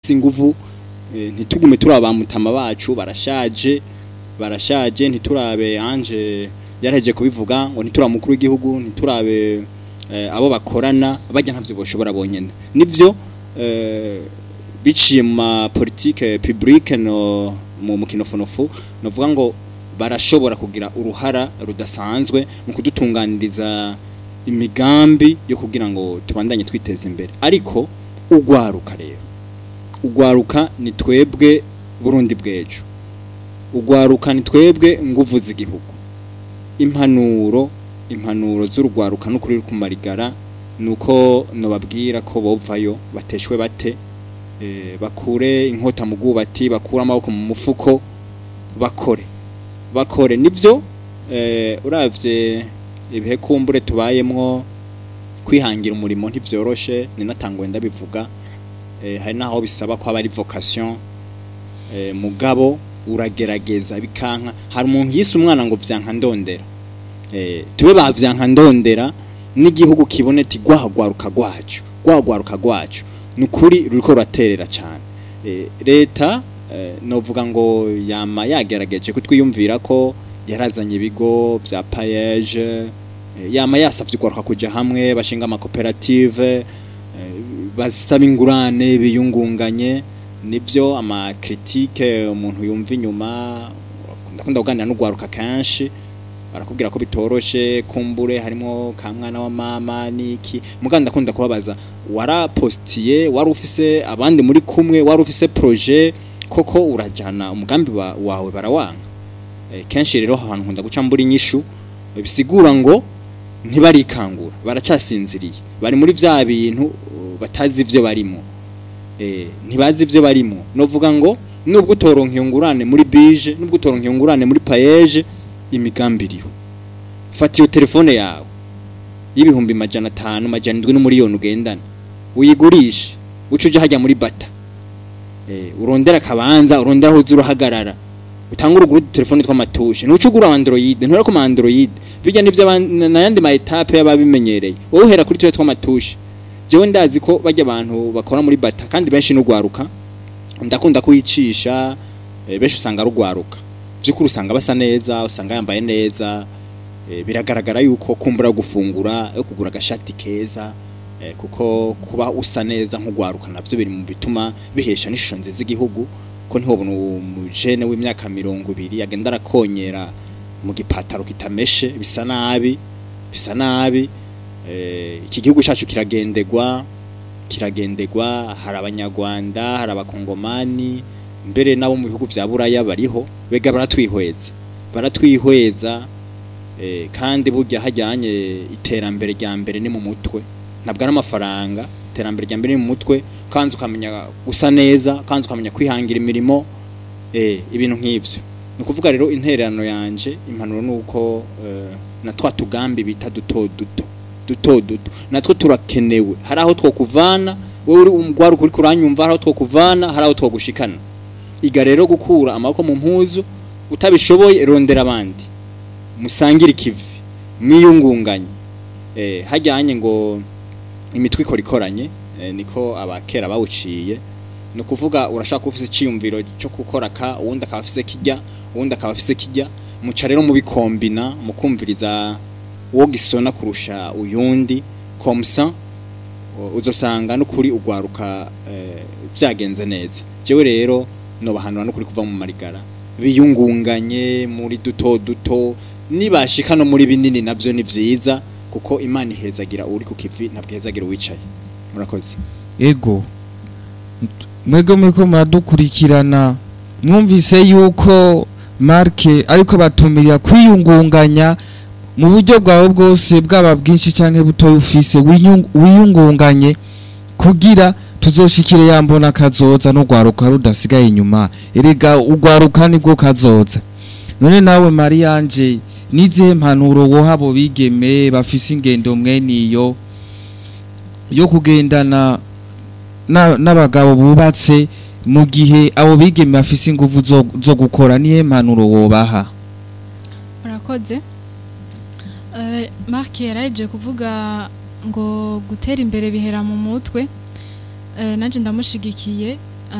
barafise inguvu eh, ntitugume turaba mutama bacu barashaje barashaje ntiturabe anje yaraheje kubivuga ngo ntiturabe mukuru w'igihugu ntiturabe eh, abo bakorana bajya ntavyo boshobora bonyene nivyo eh, biciye mu ma politique publique no mu mukinofonofu novuga ngo barashobora kugira uruhara rudasanzwe mu kudutunganiriza imigambi yo kugira ngo tubandanye twiteza imbere ariko ugwaruka rero ugwaruka ni twebwe burundi bw'ejo ugwaruka ni twebwe nguvu z'igihugu impanuro impanuro z'urugwaruka n'ukuri ruri kumarigara nuko nobabwira ko bovayo bateshwe bate eh, bakure inkota mu bwubati bakure amaboko mu mufuko bakore bakore nivyo eh, uravye ibihe kumbure tubayemwo kwihangira umurimo ntivyoroshe ni natangwe ndabivuga eh, hari naho bisaba ko aba ari vocation eh, mugabo uragerageza bikanka hari umuntu yise umwana ngo vyanka ndondera eh, tube bavyanka ndondera n'igihugu kibone ati gwahagwaruka gwacu gwahagwaruka gwacu nukuri ruriko ruraterera cyane eh, leta eh, novuga ngo yama yagerageje kutwiyumvira ko yarazanye ibigo vya payeje eh, yama yasavye ugwaruka kuja hamwe bashinga amakoperative eh, basaba ingurane biyungunganye nibyo amakritike umuntu yumva inyuma ndakunda kuganira n'ugwaruka kenshi barakubwira ko bitoroshe kumbure harimo ka mwana wa mama niki muganda ndakunda kubabaza warapostiye wari ufise abandi muri kumwe wari ufise projet koko urajana umugambi wa, wawe barawanga e, kenshi rero ahantu nkunda guca mbura inyishu bisigura ngo ntibarikangura baracasinziriye bari muri vya bintu uh, batazi ivyo barimo eh ntibazi ivyo barimo novuga ngo nubwo utoronka ingurane muri bije nubwo utoronka ingurane muri payeje imigambi iriho fata iyo telefone yawe y'ibihumbi majana atanu majana indwi n'umuriyoni ugendana uyigurishe uca uja hajya muri bata eh urondera akabanza urondera aho uza urahagarara utanga uruguru telefone tw'amatushe ntuca ugura android ntura ku android bijya nivyo aban- n'ayandi ma etape y'ababimenyereye wowe uhera kuri twe tw'amatushe jewe ndazi ko bajya abantu bakora muri bata kandi benshi n'ugwaruka ndakunda kuyicisha eh, benshi usanga rugwaruka byukuri usanga basa neza usanga yambaye neza eh, biragaragara yuko kumbura gufungura yo kugura agashati keza eh, kuko kuba usa neza nk'ugwaruka navyo biri mu bituma bihesha n'ishusho nziza igihugu ko ntihobona umujene w'imyaka mirongo ibiri agenda arakonyera mu gipataro kitameshe bisa nabi bisa nabi eh, iki gihugu cyacu kiragendegwa kiragendegwa hari abanyarwanda hari abakongomani mbere nabo mu bihugu vya buraya bariho bega baratwihweza baratwihweza eh, kandi burya hajyanye iterambere rya mbere ni mu mutwe ntabwo ari amafaranga iterambere rya mbere ni mu mutwe kandi ukamenya gusa neza kandi ukamenya kwihangira imirimo eh, ibintu nk'ivyo ni ukuvuga rero intererano yanje impanuro ni uko eh, na twa tugambi bita duto duto duto duto natwo turakenewe hari aho twokuvana wowe uri umugwaruka uri kuranyumva hari aho twokuvana hari aho twogushikana iga rero gukura amaboko mu mpuzu utabishoboye rondera abandi musangire ikivi mwiyungunganye eh, hajyanye ngo imitwe ikora ikoranye eh, niko abakera bawuciye ni ukuvuga urashaka ufise icyiyumviro cyo gukora ka uwundi akaba afise kijya uwundi akaba afise kijya muca rero mubikombina mukumviriza uwo gisona kurusha uyundi komsa u- uzosanga n'ukuri ugwaruka eh, vyagenze neza jewe rero nobahanura n'ukuri kuva mu marigara biyungunganye muri duto duto nibashika no muri binini navyo ni vyiza kuko imana ihezagira uri ku kivi ntabwo ihezagira uwicaye murakoze ego mwebwe muriko muradukurikirana mwumvise yuko marke ariko batumirira kwiyungunganya mu buryo bwawe bwose bwaba bwinshi cyangwa butoya ufise winyung- wiyungunganye kugira tuzoshikire yambona kazoza n'urwaruka rudasigaye inyuma erega urwaruka nibwo kazoza none nawe mariyanje n'izihe mpanuro woha abo bigeme bafise ingendo mweniyo yo kugendana na- n'abagabo bubatse mu gihe abo bigeme bafise ingufu zo, zo gukora nihe mpanuro wobaha murakoze Eh, mark yaraje kuvuga ngo gutera imbere bihera mu mutwe Eh, nanjye ndamushigikiye